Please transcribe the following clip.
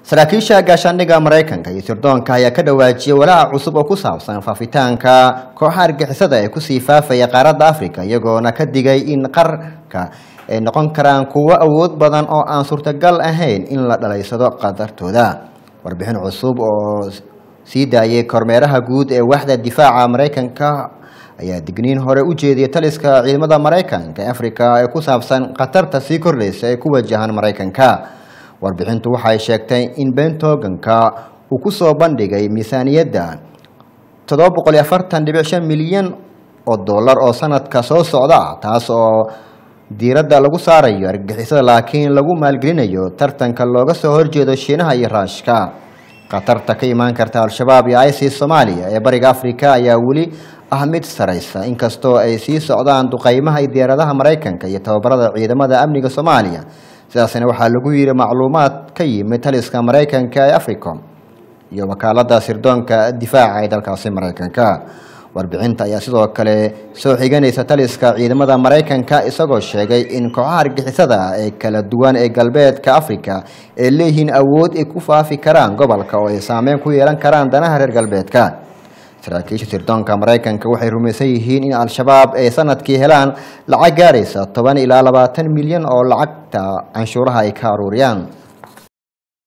saraakiisha gaashaandhigga maraykanka iyo sirdoonka ayaa ka dhawaajiyay walaaca cusub oo ku saabsan faafitaanka kooxa argixisada ee kusii faafaya qaaradda africa iyagoona ka digay in qarka ay noqon karaan kuwo awood badan oo aan suurtagal ahayn in la dhalaysado qadartooda warbixin cusub oo sii daayay kormeeraha guud ee waaxda difaaca maraykanka ayaa digniin hore u jeediyay taliska ciidamada maraykanka ee africa ee ku saabsan khatarta sii kordhaysa ee ku wajahan maraykanka warbixintu waxay sheegtay in bentoganka uu ku soo bandhigay miisaaniyadda toddoba boqol iyo afartan dhibic shan milyan oo dollar oo sanadka soo socda ah taas oo diiradda lagu saarayo argagixisada laakiin lagu maalgelinayo tartanka looga soo horjeedo shiinaha iyo raashka khatarta ka imaan karta al-shabaab iyo isis soomaaliya ee bariga africa ayaa weli ah mid saraysa inkastoo ay sii socdaan duqeymaha iyo diyaaradaha maraykanka iyo tababarada ciidamada amniga soomaaliya sidaasna waxaa lagu yidhi macluumaad ka yimid taliska maraykanka ee africom iyo wakaalada sirdoonka difaaca ee dalkaasi maraykanka warbixinta ayaa sidoo kale soo xiganaysa taliska ciidamada maraykanka isagoo sheegay in kooxaha argixisada ee kala duwan ee galbeedka africa ay leeyihiin awood ay ku faafi karaan gobolka oo ay saameyn ku yeelan karaan danaha reer galbeedka saraakiisha sirdoonka maraykanka waxay rumaysan yihiin in al-shabaab ay sanadkii helaan lacag gaaraysa toban ilaa labaatan milyan oo lacagta canshuuraha ay ka aruuriyaan